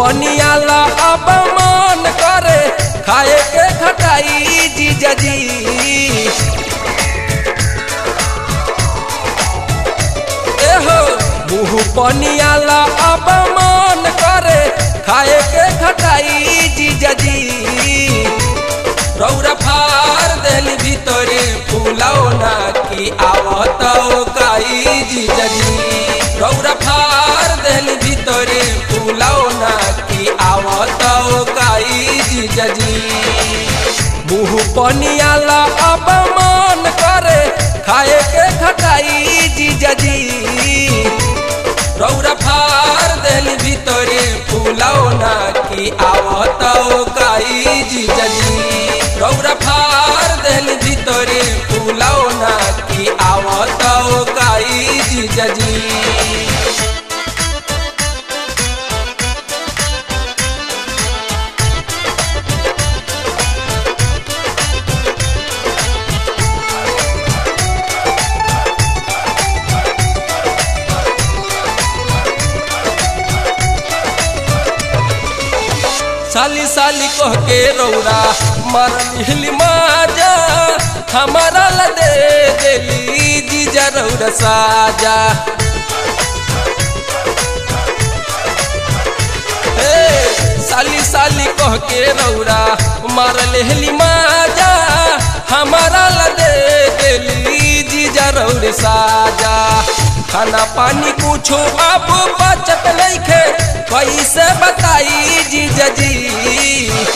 पनियाला अब मन करे खाए के खटाई जीजा जी एहो मुँह पनियाला अब मन करे खाए के खटाई जीजा जी रौरा फार देल भीतरे फूलाओ ना की आवत काई जीजा जी रौरा फार देल भीतरे फूलाओ ना की आवत काई जीजा जी मुँह पनियाला अब मन करे खाए के खटाई जीजा जी रौरा फार देल भीतरे फूलाओ ना की आवत काई जीजा जी रौरा फार देल भीतरे फूलाओ ना की आवत काई जीजा जी साली साली कह के रौरा मरली माजा हमारा ला दे देली जीजा रौरा साजा हे साली साली कह के रौरा मार लेहली माजा हमारा ला दे देली जीजा रौरे साजा खाना पानी कुछो अब बचत नइखे कैसे बताई जीजा जी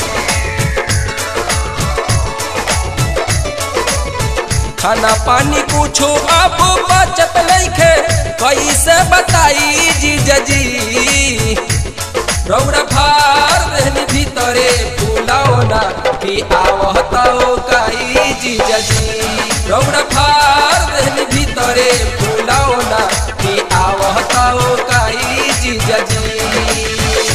खाना पानी कुछो अब बचत नइखे कैसे बताई जीजा जी रौरा फार देहनी भीतरे फूलाओ ना कि आवताओ काई जीजा जी रौरा फार देहनी भीतरे फूलाओ ना कि आवताओ काई जीजा जी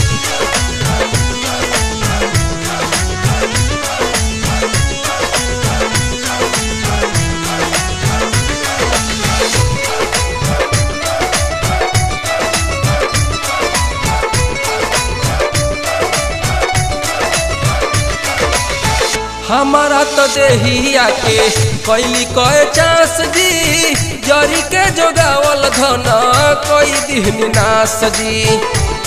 हमारा तो देहिया के कैली कए चांस जी जरी के जोगावल धन कोई दिहनी नास जी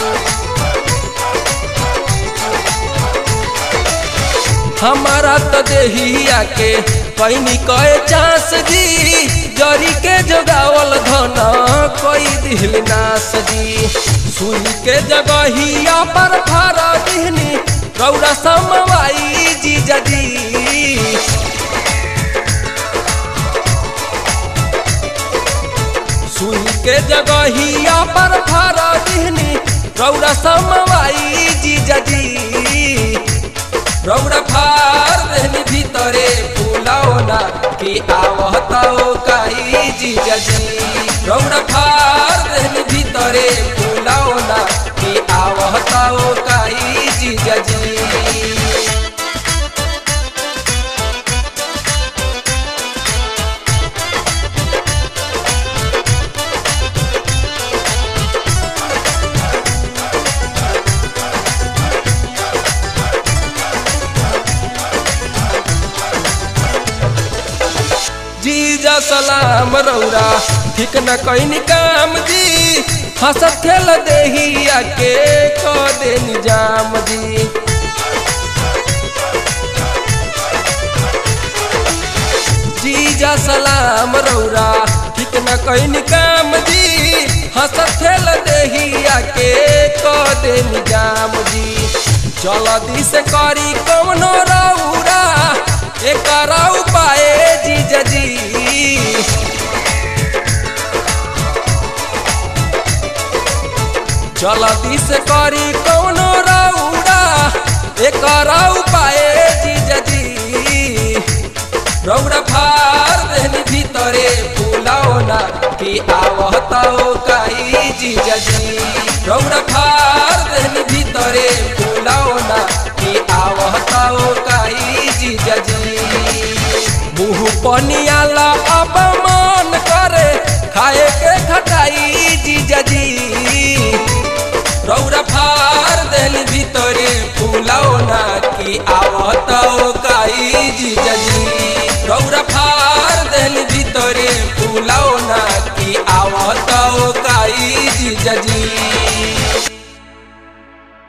हमारा तो देहिया के कैनी कए चांस जी जरी के जोगावल धन कोई दिहनी नास जी सुई के जगहिया पर फारा दिहनी रौरा समवाई जीजा जी सुई के जगहिया पर फारा दिहनी रौरा समवाई जीजा जी रौरा फार देहनी भीतरे फूलाओ ना कि आवताओ काई जीजा जी रौरा फार देहनी भीतरे फूलाओ ना कि आवताओ काई जीजा जी जीजा सलाम रौरा ठीक न कैनी काम जी हंसत खेल देहिया के क दे निजाम जी जीजा सलाम रौरा ठीक न कैनी काम जी हंसत खेल देहिया के क दे निजाम जी चल दिस करी कवनो रौरा एकर उपाय जीजा जी चल दिस करी कौनो रौरा एकर उपाय जीजा जी रौरा फार देहनी भीतरे फूलाओ ना कि आवताओ काई जीजा जी रौरा फार देहनी भीतरे फूलाओ ना कि आवताओ काई जीजा जी मुँह पनियाला अब मन करे खाए के खटाई जीजा जी रौरा फार जीजाजी